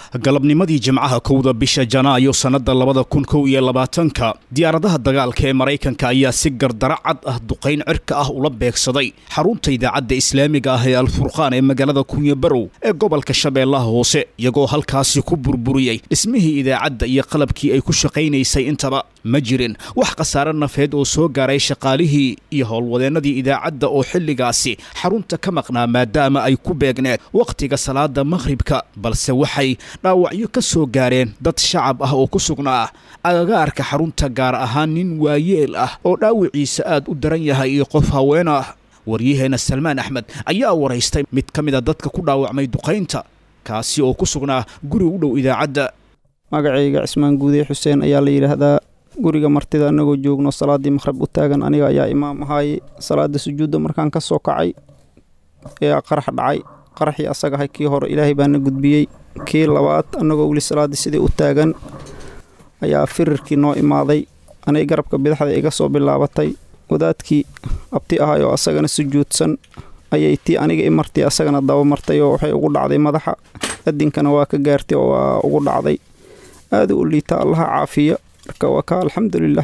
galabnimadii jimcaha kowda bisha janaayo sannadda labada kun kow iyo labaatanka diyaaradaha dagaalka ee maraykanka ayaa si gardaro cad ah duqayn cirka ah ula beegsaday xarunta idaacadda islaamiga ah ee alfurqaan ee magaalada kunyabarow ee gobolka shabeellaha hoose iyagoo halkaasi ku burburiyey dhismihii idaacadda iyo qalabkii ay ku shaqaynaysay intaba ma jirin wax khasaare nafeed oo soo gaaray shaqaalihii iyo howlwadeennadii idaacadda oo xilligaasi xarunta ka maqnaa maadaama ay ku beegneed wakhtiga salaada makhribka balse waxay dhaawacyo ka soo gaareen dad shacab ah oo ku sugnaa agagaarka xarunta gaar ahaan nin waayeel ah oo dhaawiciisa aad u daran yahay iyo qof haween ah waryaheena salmaan axmed ayaa waraystay mid ka mid a dadka ku dhaawacmay duqaynta kaasi oo ku sugnaa guri u dhow idaacadda magacayga cismaan guude xuseen ayaa la yidhaahdaa guriga martida annagoo joogno salaaddii makhrib u taagan aniga ayaa imaam ahaaye salaada sujuudda markaan ka soo kacay ayaa qarax dhacay qaraxii asagahay kii hore ilaahay baana gudbiyey kii labaad annagoo weli salaaddii sidii u taagan ayaa firirkii noo imaaday anay garabka bidaxda iga soo bilaabatay wadaadkii abti ahay oo asagana sujuudsan ayay tii aniga i martay asagana daba martay oo waxay ugu dhacday madaxa adinkana waa ka gaartay oo waa ugu dhacday aada u liita allaha caafiya marka waa ka alxamdulilah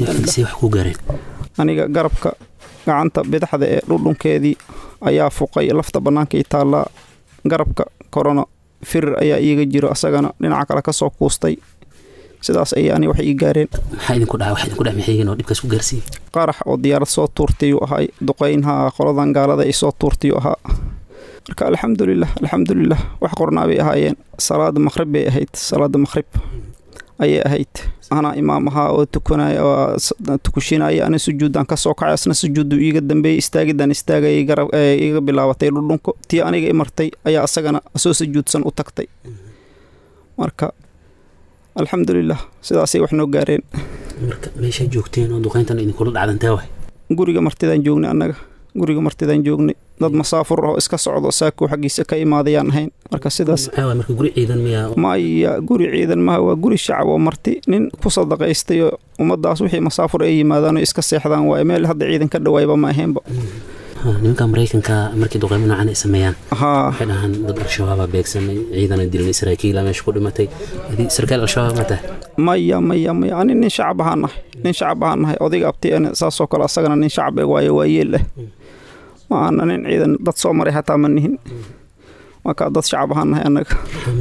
aniga garabka gacanta bidaxda ee dhudhunkeedii ayaa fuqay lafta bannaankay taallaa garabka korona firir ayaa iiga jiro asagana dhinaca kale ka soo kuustay sidaas ayay ani wax ii gaareen qarax oo diyaarad soo tuurtayuu ahay duqaynha qoladan gaalada ay soo tuurtayuu ahaa marka alxamdulilah alxamdulilah wax qornaa bay ahaayeen salaada makhrib bay ahayd salaada makhrib ayay ahayd anaa imaam ahaa oo tukanaya tukushinaya ana sujuuddaan ka soo kacay asna sujuuddu iiga dambeeyey istaagidaan istaagayay garab iiga bilaabatay dhudhunko tii aniga i martay ayaa asagana soo sujuudsan u tagtay marka alxamdulilah sidaasay wax noo gaareen marka meeshaa joogteen oo duqayntan idinkula dhacdantee waay guriga martidaan joognay annaga guriga martidaan joognay dad masaafur ah oo iska socdo saakuu xaggiisa ka imaadayaan ahayn marka sidaas marka guri ciidan miyaa maya guri ciidan maha waa guri shacab oo marti nin ku sadaqaystay oo ummaddaas wixii masaafur ay yimaadaan oo iska seexdaan waaye meel hadda ciidan ka dhawaayba ma ahaynba nimanka maraykanka markii duqeymo noocan ay sameeyaan waxay dhahaan dad al-shabaaba beegsanay ciidana dilnay saraakiila meesha ku dhimatay sarkaal al-shabaab ma tahay maya maya maya ani nin shacab ahaan nahay nin shacab ahaan nahay odayga abti saasoo kale asagana nin shacab e waaye waa yeel ah ma aana nin ciidan dad soo maray hataa ma nihin marka dad shacab ahaan nahay annaga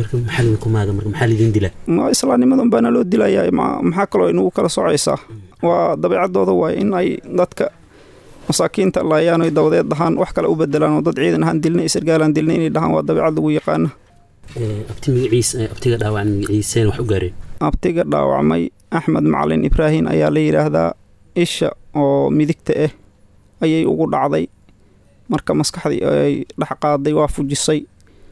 maxaa lidin dila ma islaamnimadan baana loo dilayaa maxaa kaloo inugu kala socaysaa waa dabeecadooda waaye in ay dadka masaakiinta laayaan oy dabadeed dhahaan wax kale u bedelaan oo dad ciidan ahaan dilnay isargaalaan dilnay inay dhahaan waa dabeecad lagu yaqaana abti magaciis abtiga dhaawacan magaciiseen wax u gaareen abtiga dhaawacmay axmed macalin ibraahin ayaa la yidhaahdaa isha oo midigta ah ayay ugu dhacday marka maskaxdii ay dhex qaaday waa fujisay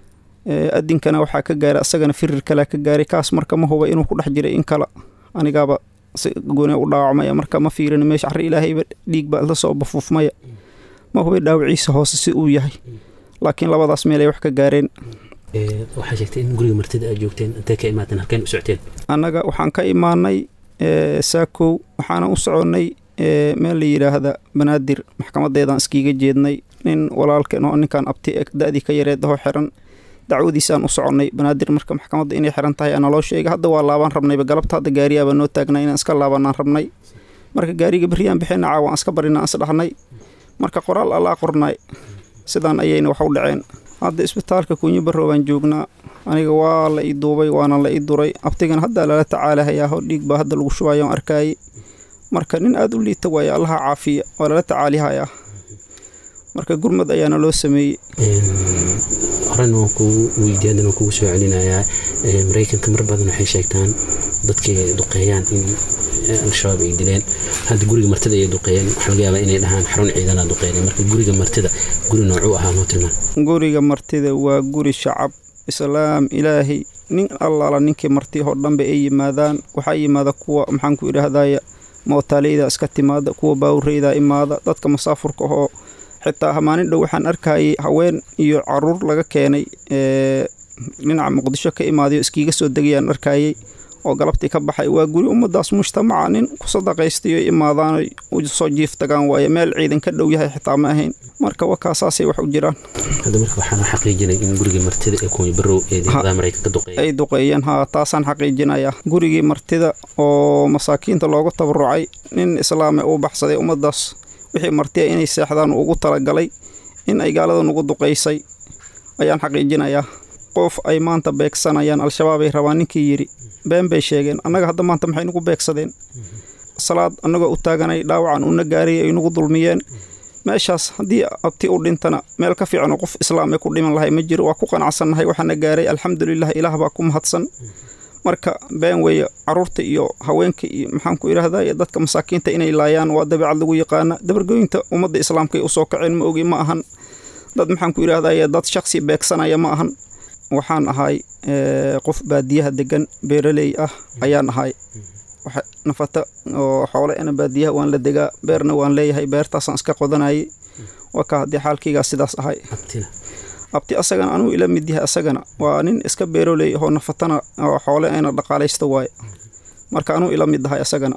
adinkana waxaa ka gaaray asagana firir kalea ka gaaray kaas marka ma huba inuu ku dhex jiray in kale anigaaba si gooni u dhaawacmaya marka ma fiirin meesha arri ilaahayba dhiig baa la soo bafuufmaya ma hubay dhaawiciisa hoose si uu yahay laakiin labadaas meel ay wax ka gaareen waxaa sheegtay in guriga martida aad joogteen intee ka imaateen halkeen u socoteen annaga waxaan ka imaanay saakow waxaana u soconnay meel la yidhaahda banaadir maxkamadeedaan iskiiga jeednay nin walaalkeen oo ninkan abti da-dii ka yareed ahoo xiran dacwadiisaan u soconnay banaadir marka maxkamadda inay xiran tahay ana loo sheegay hadda waa laabaan rabnayba galabta hadda gaariyaabaa noo taagnay inaan iska laabanaan rabnay marka gaariga berriyaan bixina caawa aan iska barina aan isdhahnay marka qoraal allaa qornay sidaan ayayna wax u dhaceen hadda isbitaalka kunyo barrow baan joognaa aniga waa la ii duubay waana la ii duray abtigana haddaa lala tacaalahayaa hor dhiig baa hadda lagu shubayo aan arkaayey marka nin aada u liita waaye allaha caafiya waa lala tacaalihayaa marka gurmad ayaana loo sameeyey horena waan kugu weydiiy haddana waan kugu soo celinayaa maraykanka mar badan waxay sheegtaan dadkay duqeeyaan in al-shabaab ay dileen hadda guriga martida ayay duqeeyeen waxaa laga yaabaa inay dhahaan xarun ciidana duqeeyeen marka guriga martida guri noocuu ahaa noo tilmaan guriga martida waa guri shacab islaam ilaahay nin allaala ninkii marti oo dhanba ay yimaadaan waxaa yimaada kuwa maxaan ku idhaahdaya mootaaleyda iska timaada kuwa baawureyda imaada dadka masaafurka oo xitaa maalin dhow waxaan arkayay haween iyo caruur laga keenay dhinaca muqdisho ka imaadayo iskiiga soo degayaan arkayay oo galabtii ka baxay waa guri ummadaas mujtamaca nin ku sadaqaystayo imaadaanay u soo jiif tagaan waaye meel ciidan ka dhow yahay xitaa ma ahayn marka wakaasaasay wax u jiraan hadda marka waxaan xaqiijinay in gurigii martida ee kuwii barow ee diyaaradaha maraykanka duqeeya ay duqeeyeen haa taasaan xaqiijinayaa gurigii martida oo masaakiinta loogu tabarucay nin islaame uu baxsaday ummadaas wixii martiya inay seexdaan ugu talagalay in ay gaalada nugu duqaysay ayaan xaqiijinayaa qof ay maanta beegsanayaan al-shabaab ay rabaan ninkii yidhi been bay sheegeen annaga hadda maanta maxay nugu beegsadeen salaad annagoo u taaganay dhaawacan una gaariyay ay nugu dulmiyeen meeshaas haddii abti u dhintana meel ka fiican oo qof islaam ee ku dhiman lahay ma jiro waa ku qanacsannahay waxaana gaaray alxamdulilah ilaah baa ku mahadsan marka been weeye caruurta iyo haweenka iyo maxaan ku idhaahdaa iyo dadka masaakiinta inay laayaan waa dabeecad lagu yaqaana dabargooyinta ummadda islaamka ay usoo kaceen ma ogi ma ahan dad maxaan ku idhahdaa dad shaksi beegsanaya ma ahan waxaan ahay qof baadiyaha degan beeraley ah ayaan ahay nafata oo xoole ena baadiyaha waan la degaa beerna waan leeyahay beertaasaan iska qodanayay waa ka haddii xaalkaygaa sidaas ahay abti asagana anuu ila mid yahay asagana waa nin iska beeroley ahoo nafatana oo xoole ayna dhaqaalaysta waaye marka anuu ila mid ahay asagana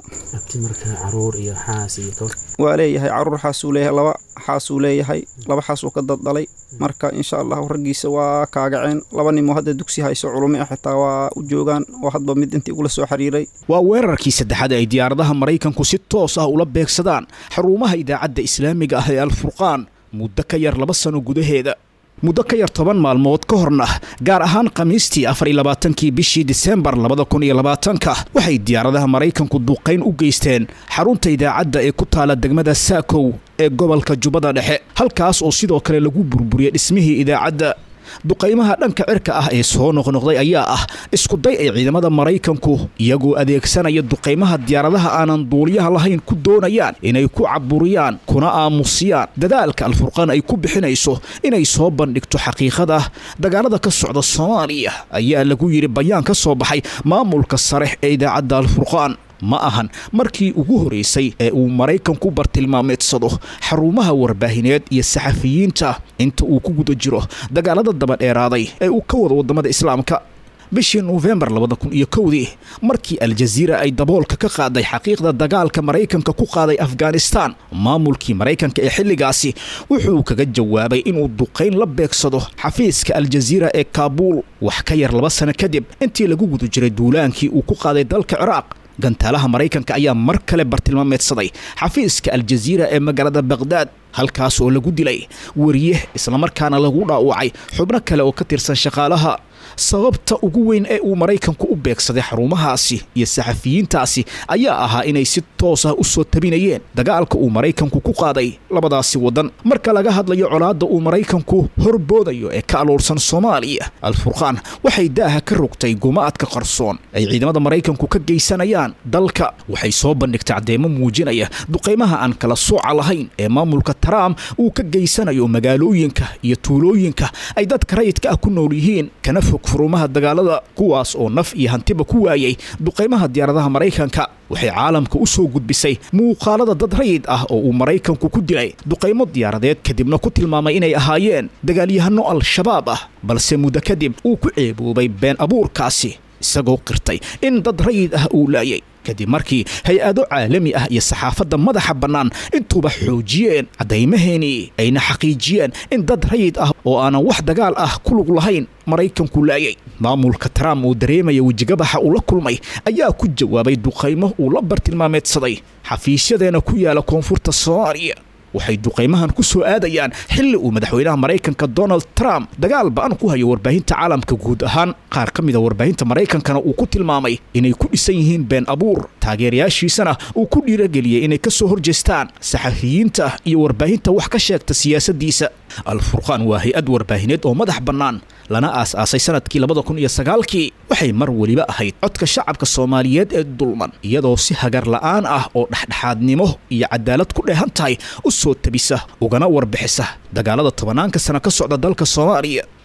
waa leeyahay caruur xaasuu leeyahay laba xaasuu leeyahay laba xaasuu ka daddalay marka insha allahu raggiisa waa kaagaceen laba nimoo hadda dugsi hayso culumi ah xitaa waa u joogaan oo hadba mid intii ugula soo xiriiray waa weerarkii saddexaad ay diyaaradaha maraykanku si toos ah ula beegsadaan xarumaha idaacadda islaamiga ah ee alfurqaan muddo ka yar laba sano gudaheeda muddo ka yar toban maalmood ka horna gaar ahaan khamiistii afar iyo labaatankii bishii disembar labada kun iyo labaatanka waxay diyaaradaha maraykanku duqayn u geysteen xarunta idaacadda ee ku taala degmada saakow ee gobolka jubbada dhexe halkaas oo sidoo kale lagu burburiyey dhismihii idaacadda duqaymaha dhanka cirka ah ee soo noqnoqday ayaa ah iskuday ay ciidamada maraykanku iyagoo adeegsanaya duqaymaha diyaaradaha aanan duuliyaha lahayn ku doonayaan inay ku caburiyaan kuna aamusiyaan dadaalka alfurqaan ay ku bixinayso inay soo bandhigto xaqiiqada dagaalada ka socda soomaaliya ayaa lagu yidhi bayaan ka soo baxay maamulka sare ee idaacadda alfurqaan ma ahan markii ugu horeysay ee uu maraykanku bartilmaameedsado xarumaha warbaahineed iyo saxafiyiinta inta uu ku guda jiro dagaalada dabadheeraaday ee uu ka wado waddamada islaamka bishii nofembar labada kun iyo kowdii markii aljaziira ay daboolka ka qaaday xaqiiqda dagaalka maraykanka ku qaaday afghanistaan maamulkii maraykanka ee xilligaasi wuxuu kaga jawaabay inuu duqayn la beegsado xafiiska aljaziira ee kaabuul wax ka yar laba sano kadib intii lagu guda jiray duulaankii uu ku qaaday dalka ciraaq gantaalaha maraykanka ayaa mar kale bartilmaameedsaday xafiiska aljaziira ee magaalada baqhdaad halkaas oo lagu dilay wariye islamarkaana lagu dhaawacay xubno kale oo ka tirsan shaqaalaha sababta ugu weyn ee uu maraykanku u beegsaday xarumahaasi iyo saxafiyiintaasi ayaa ahaa inay si toos ah u soo tabinayeen dagaalka uu maraykanku ku qaaday labadaasi waddan marka laga hadlayo colaadda uu maraykanku horboodayo ee ka aloolsan soomaaliya alfurqaan waxay daaha ka rogtay gumaadka qarsoon ay ciidamada maraykanku ka geysanayaan dalka waxay soo bandhigtay caddeemo muujinaya duqaymaha aan kala sooca lahayn ee maamulka trump uu ka geysanayo magaalooyinka iyo tuulooyinka ay dadka rayidka ah ku nool yihiin kana fog furumaha dagaalada kuwaas oo naf iyo hantiba ku waayay duqaymaha diyaaradaha maraykanka waxay caalamka u soo gudbisay muuqaalada dad rayid ah oo uu maraykanku ku dilay duqaymo diyaaradeed kadibna ku tilmaamay inay ahaayeen dagaalyahano al-shabaab ah balse muddo kadib uu ku ceeboobay been abuurkaasi isagoo qirtay in dad rayid ah uu laayay kadib markii hay-ado caalami ah iyo saxaafadda madaxa bannaan intuuba xoojiyeen caddaymaheenii ayna xaqiijiyeen in dad rayid ah oo aanan wax dagaal ah ku lug lahayn maraykanku laayay maamulka trump uu dareemaya wejigabaxa uu la kulmay ayaa ku jawaabay duqaymo uu la bartilmaameedsaday xafiisyadeena ku yaala koonfurta soomaaliya waxay duqaymahan ku soo aadayaan xilli uu madaxweynaha maraykanka donald trump dagaal ba-an ku hayo warbaahinta caalamka guud ahaan qaar ka mida warbaahinta maraykankana uu ku tilmaamay inay ku dhisan yihiin been abuur taageerayaashiisana uu ku dhiirageliyey inay ka soo horjeestaan saxafiyiinta iyo warbaahinta wax ka sheegta siyaasaddiisa alfurqaan waa hay-ad warbaahineed oo madax bannaan lana aas-aasay sanadkii labada kun iyo sagaalkii waxay mar weliba ahayd codka shacabka soomaaliyeed ee dulman iyadoo si hagar la'aan ah oo dhexdhexaadnimo iyo cadaalad ku dheehan tahay u soo tabisa ugana warbixisa dagaalada tobanaanka sana ka socda dalka soomaaliya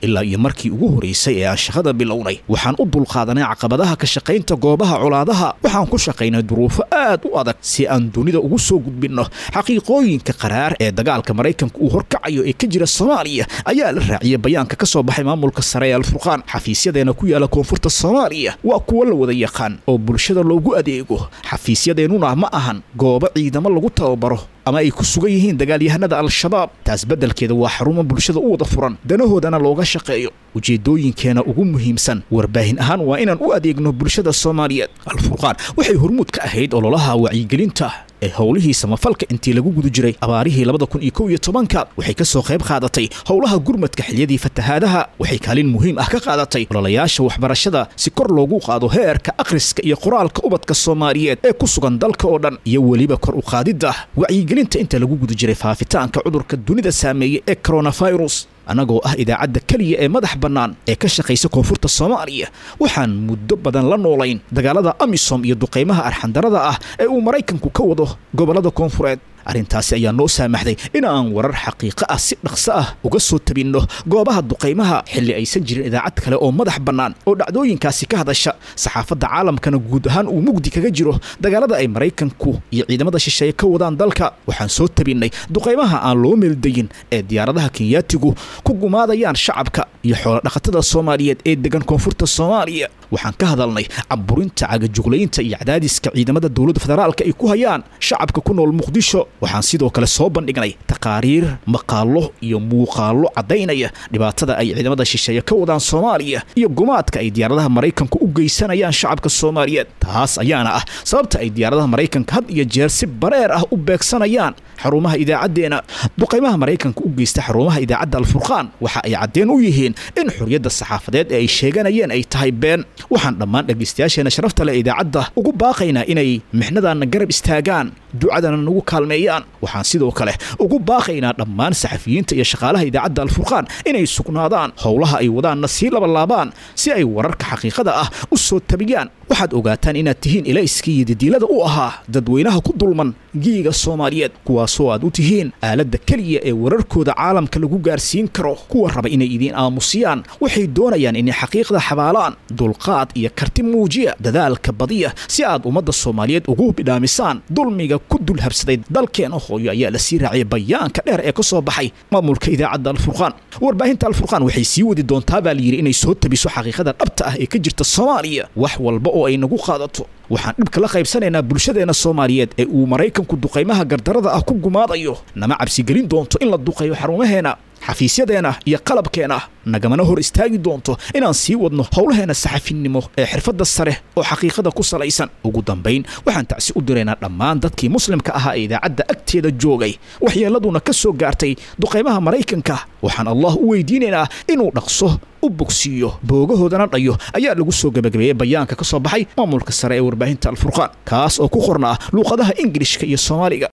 ilaa iyo markii ugu horeysay ee aan shaqada bilownay waxaan u dulqaadanay caqabadaha ka shaqaynta goobaha colaadaha waxaan ku shaqaynay duruufo aad u adag si aan dunida ugu soo gudbinno xaqiiqooyinka qaraar ee dagaalka maraykanka uu horkacayo ee ka jira soomaaliya ayaa la raaciyay bayaanka ka soo baxay maamulka sare ee alfurqaan xafiisyadeena ku yaala koonfurta soomaaliya waa kuwo la wada yaqaan oo bulshada loogu adeego xafiisyadeennuna ma ahan goobo ciidamo lagu tababaro ama ay ku sugan yihiin dagaalyahanada al-shabaab taas beddelkeeda waa xarumo bulshada u wada furan danahoodana looga shaqeeyo ujeeddooyinkeena ugu muhiimsan warbaahin ahaan waa inaan u adeegno bulshada soomaaliyeed alfurqaan waxay hormuud ka ahayd ololaha wacyigelinta ee howlihii samafalka intii lagu guda jiray abaarihii labada kun iyo kow iyo tobanka waxay ka soo qayb qaadatay howlaha gurmadka xiliyadii fatahaadaha waxay kaalin muhiim ah ka qaadatay ololayaasha waxbarashada si kor loogu qaado heerka akhriska iyo qoraalka ubadka soomaaliyeed ee ku sugan dalka oo dhan iyo weliba kor u qaadidda wacyigelinta inta lagu guda jiray faafitaanka cudurka dunida saameeyey ee coronavirus annagoo ah idaacadda keliya ee madax bannaan ee ka shaqaysa koonfurta soomaaliya waxaan muddo badan la noolayn dagaalada amisom iyo duqaymaha arxandarada ah ee uu maraykanku ka wado gobollada koonfureed arrintaasi ayaa noo saamaxday in aan warar xaqiiqo ah si dhaqso ah uga soo tabinno goobaha duqaymaha xilli aysan jirin idaacad kale oo madax bannaan oo dhacdooyinkaasi ka hadasha saxaafadda caalamkana guud ahaan uu mugdi kaga jiro dagaalada ay maraykanku iyo ciidamada shisheeye ka wadaan dalka waxaan soo tabinnay duqaymaha aan loo meeldayin ee diyaaradaha kenyaatigu ku gumaadayaan shacabka iyo xoolodhaqatada soomaaliyeed ee degan koonfurta soomaaliya waxaan ka hadalnay caburinta cagajuglaynta iyo cadaadiska ciidamada dowladda federaalka ay ku hayaan shacabka ku nool muqdisho waxaan sidoo kale soo bandhignay taqaariir maqaallo iyo muuqaallo caddaynaya dhibaatada ay ciidamada shisheeye ka wadaan soomaaliya iyo gumaadka ay diyaaradaha maraykanku u geysanayaan shacabka soomaaliyeed taas ayaana ah sababta ay diyaaradaha maraykanka had iyo jeer si bareer ah u beegsanayaan xarumaha idaacaddeenna duqaymaha maraykanka u geysta xarumaha idaacadda alfurqaan waxa ay caddeen u yihiin in xorriyadda saxaafadeed ee ay sheeganayeen ay tahay been waxaan dhammaan dhegaystayaasheena sharafta leh idaacadda ugu baaqaynaa inay mixnadaanna garab istaagaan ducadana nagu kaalmeeyaan waxaan sidoo kale ugu baaqaynaa dhammaan saxafiyiinta iyo shaqaalaha idaacadda alfurqaan inay sugnaadaan howlaha ay wadaanna sii labalaabaan si ay wararka xaqiiqada ah u soo tabiyaan waxaad ogaataan inaad tihiin ilayskii iyo didiilada u ahaa dadweynaha ku dulman giiga soomaaliyeed kuwaasoo aad u tihiin aaladda keliya ee wararkooda caalamka lagu gaarsiin karo kuwa raba inay idiin aamusiyaan waxay doonayaan inay xaqiiqda xabaalaan dulqaad iyo karti muujiya dadaalka badiya si aad ummadda soomaaliyeed ugu bidhaamisaan dulmiga ku dul habsaday dalkeena hooyo ayaa la sii raaciyay bayaanka dheer ee ka soo baxay maamulka idaacadda alfurqaan warbaahinta alfurqaan waxay sii wadi doontaa baa layidhi inay soo tabiso xaqiiqada dhabta ah ee ka jirta soomaaliya wax walba oo ay nagu qaadato waxaan dhibka la qaybsanaynaa bulshadeena soomaaliyeed ee uu maraykanku duqaymaha gardarada ah ku gumaadayo nama cabsigelin doonto in la duqayo xarumaheena xafiisyadeena iyo qalabkeena nagamana hor istaagi doonto inaan sii wadno howlaheena saxafinimo ee xirfadda sare oo xaqiiqada ku salaysan ugu dambayn waxaan tacsi u diraynaa dhammaan dadkii muslimka ahaa ee idaacadda agteeda joogay waxyeelladuna ka soo gaartay duqaymaha maraykanka waxaan allah u weydiinaynaa inuu dhaqso u bogsiiyo boogahoodana dhayo ayaa lagu soo gebagabeeyey bayaanka ka soo baxay maamulka sare ee warbaahinta alfurqaan kaas oo ku qornaa luuqadaha ingilishka iyo soomaaliga